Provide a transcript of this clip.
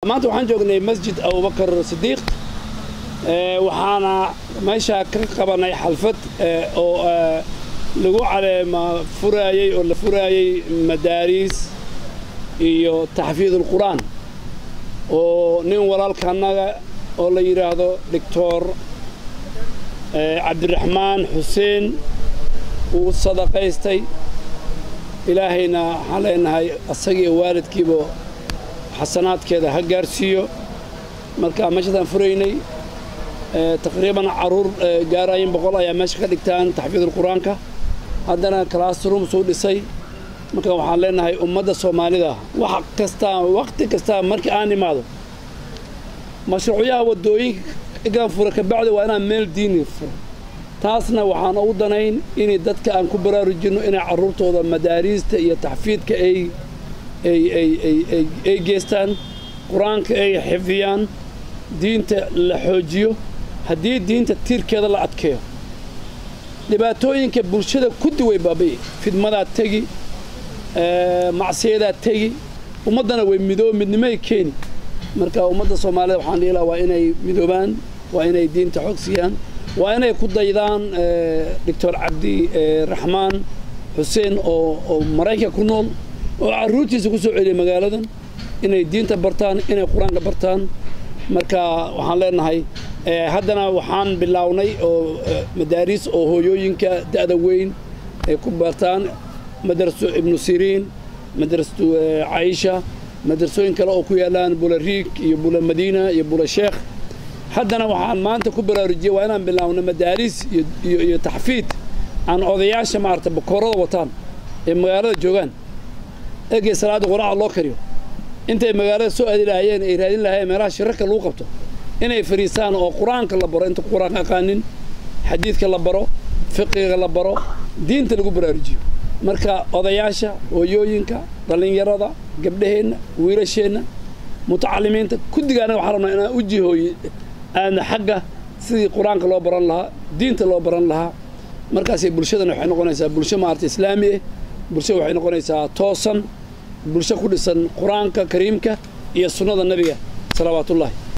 maanta waxaan joognay masjid abubakar sidiiq waxaana meeshaa ka qabanay xalfad oo lagu caleema furaayey oo la furaayey madaariis iyo taxfiidulqur'aan oo nin walaalkaannaga oo la yidhaahdo doctor cabdiraxmaan xuseen uu sadaqaystay ilaahayna waxaan leenahay asagii waalidkiiba xasanaadkeeda ha gaarsiiyo marka meeshadaan furaynay taqriiban carruur gaaraayin boqol ayaa meesha ka dhigtaan taxfiidulqur'aanka haddana classroom suu dhisay marka waxaan leenahay ummadda soomaalida wax kastaa waqti kastaa markii aan imaado mashruucyaha waddooyinkan fura kabacdi waa inaan meel diini furo taasna waxaan ugu danayn inay dadka aan ku baraarujinno inay carruurtooda madaariista iyo taxfiidka ay ay geestaan qur-aanka ay xifdiyaan diinta la xoojiyo haddii diinta tiirkeeda la adkeeyo dhibaatooyinka bulshada kuddi way baabaye fidmadaa tegi macsiyadaa tegi ummaddana way midoo midnimay keeni marka ummadda soomaalida waxaan dhihi lahaa waa inay midoobaan waa inay diinta xog siiyaan waa inay ku daydaan doctor cabdi raxmaan xuseen oo oo maraykanka ku nool oo carruurtiisa ku soo celiyay magaaladan inay diinta bartaan inay qur-aanka bartaan marka waxaan leenahay haddana waxaan bilownay oo madaariis oo hooyooyinka da'da weyn ay ku bartaan madraso ibnu siriin madrasatu caisha madrasooyin kale oo ku yaalaan bula riig iyo bula madiina iyo bula sheekh haddana waxaan maanta ku baraarujiyey waa inaan bilaawno madaariis iyo taxfiid aan odayaasha maarata bakoorada wataan ee magaalada joogaan eegay salaadda quraaca loo kariyo intay magaalada soo aadi lahaayeen ay raadin lahaayeen meelaha shirarka lagu qabto inay fadhiistaan oo qur-aanka la baro inta qur-aanka aqaanin xadiidka la baro fiqiga la baro diinta lagu baraarujiyo marka odayaasha hooyooyinka dhallinyarada gabdhaheenna wiilasheenna mutacalimiinta kuddigaana waxaan rabnaa inaan u jihooye aadna xagga sidii qur-aanka loo baran lahaa diinta loo baran lahaa markaasay bulshadana waxay noqonaysaa bulsho maarata islaami ah bulsho waxay noqonaysaa toosan bulsho ku dhisan qur-aanka kariimka iyo sunnada nebiga salawaatullaahi